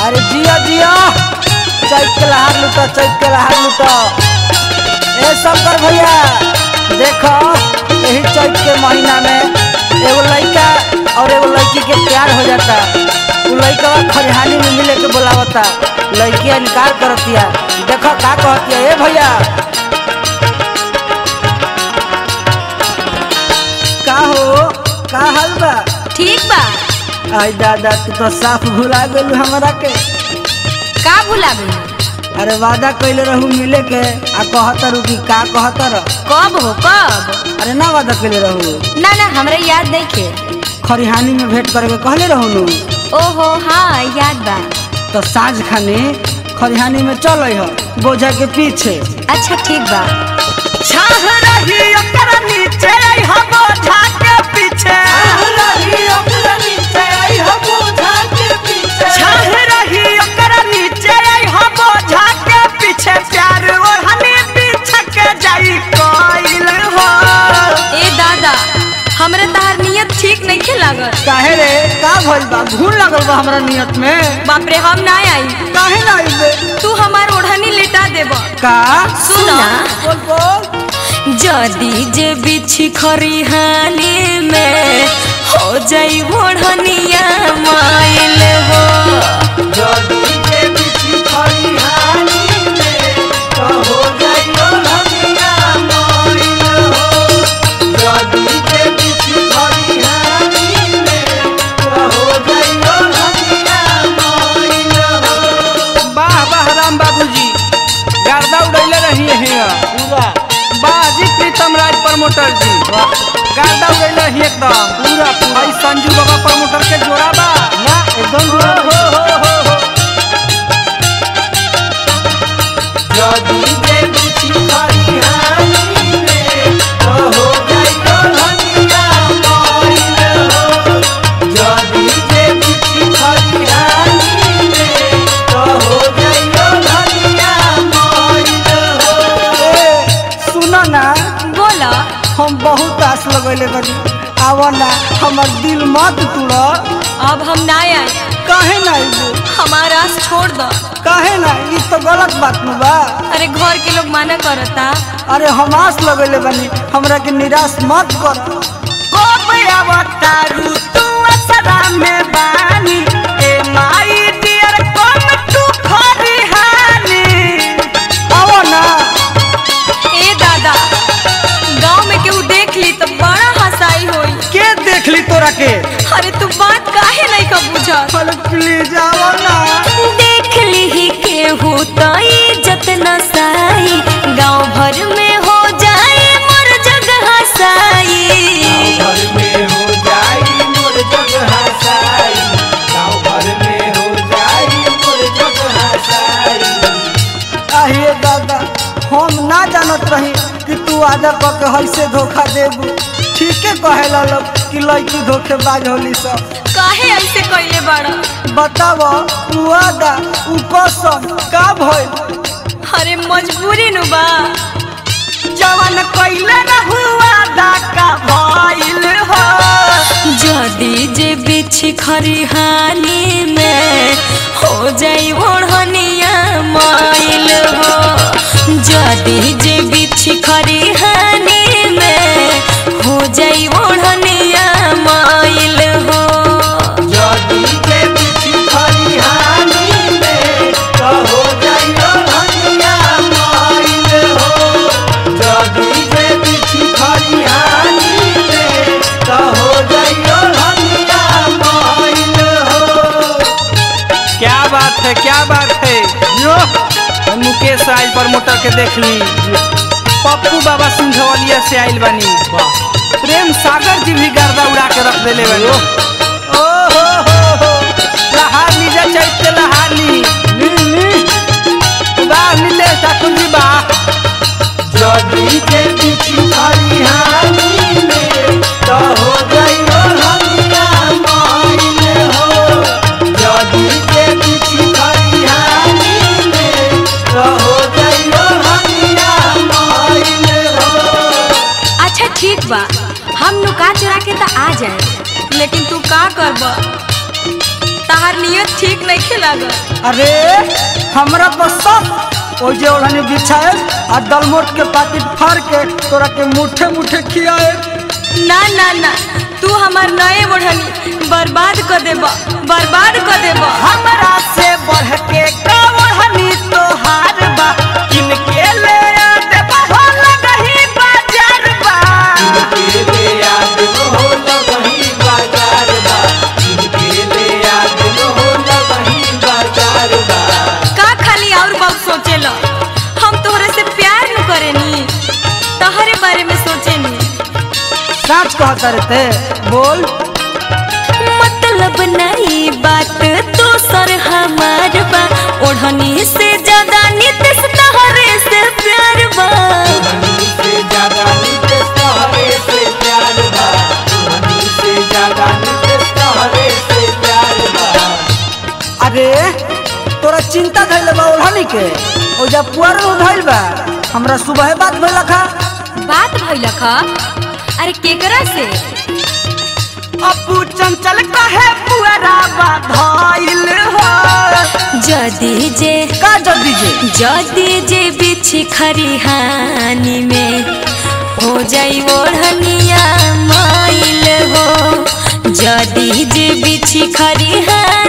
अरे जिया जिया चैत के लहार लूटो चैत के लहार लूटो ए शंकर भैया देखो यही चैत के महीना में एगो लड़का और एगो लड़की के प्यार हो जाता उ लड़का खरिहानी में मिले के बोलावता लड़की इनकार करतिया देखो का कहतिया ए भैया का हो का हाल बा ठीक बा आई दादा तू तो साफ भुला गेलू हमरा के का भुला गई अरे वादा कइले रहू मिले के आ कहतर कि का कहतर कब हो कब अरे ना वादा कइले रहू ना ना हमरा याद नहीं खे खरिहानी में भेंट करे के कहले रहू नु ओहो हाँ याद बा तो साँझ खाने खरिहानी में चल हो बोझा के पीछे अच्छा ठीक बा छाह रही ओकरा नीचे हो बोझा के पीछे छाह रही ओकरा नीचे हो बोझा के पीछे प्यार ओढ़नी पीछे के जाई कोइल हो ए दादा हमरा तहार नियत ठीक नहीं खे लागल काहे रे का भइल बा भूल लगल बा हमरा नियत में बाप रे हम ना आई काहे ना आइबे तू हमार ओढ़नी लेटा देब का सुना बोल बोल जदी जे बिछी खरिहानी में हो जाई ओढ़निया माइल हो वाह वाह राम बाबूजी गर्दा उड़ैले रही है पूरा वाह जी प्रीतम राज प्रमोटर जी गर्दा उड़ैले रही एकदम पूरा पूरा भाई संजू बाबा प्रमोटर के जोड़ा बा ना एकदम जोड़ा हो हो हो हो ए, सुनो ना बोला हम बहुत आस लगैले बनी आवा ना हमर दिल मत तोड़ अब हम ना आए काहे ना आइबू हमारा आस छोड़ दो काहे ना ई तो गलत बात न बा अरे घर के लोग माना करता अरे हम आस लगैले बनी हमरा के निराश मत कर कब अवतारू तू असरा में बानी ए माई डियर कम तू खरिहानी आवो ना ए दादा गांव में केहू देख ली तो बड़ा हंसाई होई के देख ली तोरा के अरे तू बात काहे नहीं का बुझा अरे प्लीज आवो ना देख ली ही केहू तो इज्जत न साई गांव भर में हो जाए मोर जग हसाई আহিए दादा हम ना जानत रही कि तू आधा क के हइसे धोखा देबू ठीके कहेला लोग कि लड़की धोखेबाज होली सब काहे ऐसे कइले बाड़ा बताव उ आदा उ कसम का भइल अरे मजबूरी नु बा जवन कइले रहू आदा का भइल हो जदी जे बिछी खरिहानी में हो जाई ओढ़निया माइल हो जदी जे बिछी खरिहानी में हो जाई ओढ़निया माइल हो क्या बात है क्या बात है यो मुकेश आइल प्रमोटर के देख ली पप्पू बाबा सिंघवलिया से आइल बनी प्रेम सागर जी भी गर्दा उड़ा के रख देले बनी ओ हो हो हो लहार लीजा चैत के लहार ली ली ली वाह नीलेश ठाकुर जी वाह अच्छा ठीक बा हम नुका चुरा के तो आ जाए लेकिन तू का करब तहार नियत ठीक नहीं खिलागा अरे हमरा तो सब ओ जे ओढ़नी बिछाए आ दलमोट के पाकिट फाड़ के तोरा के मुठे मुठे खियाए ना ना ना तू हमार नए ओढ़नी बर्बाद कर देबा बर्बाद कर देबा हमरा से बढ़ के का ओढ़नी तोहार बा किनके ले आ देबा हो लगही बाजार बा का खाली और बहुत सोचेला हम तोहरे से प्यार न करेनी तहरे बारे में सोचेनी साच कहता रहते बोल मतलब नहीं बात तो सर हमार बा ओढ़नी से ज्यादा नितेश तहरे से प्यार बा अरे तोरा चिंता धैले बा ओढ़नी के ओ जब पुअर में धैल बा हमरा सुबह बात भइल खा बात भइल खा अरे केकरा से अपू चंचल कहे पुअरा बा धइल हो जदी जे का जल्दी जे जदी जे बिछी खरिहानी में हो जाई ओढ़निया माइल हो जदी जे बिछी खरिहानी